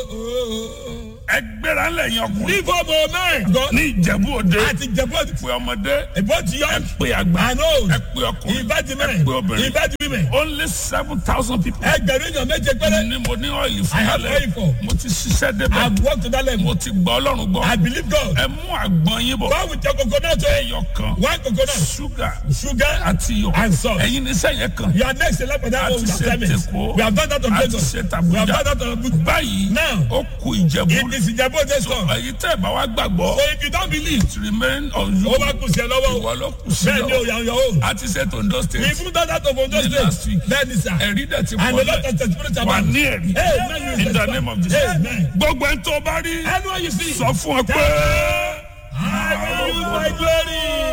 ẹgbẹ́ra lẹ́yìn ọkùnrin Leave home, oh man. God. ní ìjẹ̀bú òde Àti Jẹ̀bú pé ọmọdé both ẹ young pé àgbà and old. ẹ pé ọkùnrin Invite the ẹ men. pé obìnrin Invite the women. only seven thousand people Ẹgbẹ̀rún èèyàn méje péré. ni mo ní ọ̀yìn I fún have alẹ́ oil for. mo ti ṣiṣẹ́ débẹ̀ I've worked to that level. mo ti gbọ́ ọlọ́run gbọ́ I believe God. ẹ mú àgbọn yín bọ̀ Go with your coconut oil. ẹyọ kan One coconut. ṣúgà Sugar àti iyọ̀ and salt. ẹ̀yin ní sẹ́yìn kan You are next in line for that a one ti with ṣe assignments. tèkó We have done that on a ti Lagos. ṣe We have tàbújá done that on Abuja. báyìí Now, ó ku ìjẹ̀bú It is Ìjẹ̀bú Òde song. ẹ̀yin tẹ́ ẹ̀ bá wá gbàgbọ́ So if you don't believe, it remain on you ó bá kù sí ẹ lọ́wọ́. ìwọ ló kù sí Bẹ́ẹ̀ ni o lọ yà on your own. a ti ṣe tondo We state even done that of Ondo Ní last State. week. Bẹ́ẹ̀ ni sà. ẹ̀rí dẹ̀ ti And a pọ̀ lot lẹ̀ of testimonies wà about ní ẹ̀rí Amen. in the name of Jesus Amen. gbogbo ẹni tó bá rí Anyone you see, sọ fún ọ pé. I will use my glory.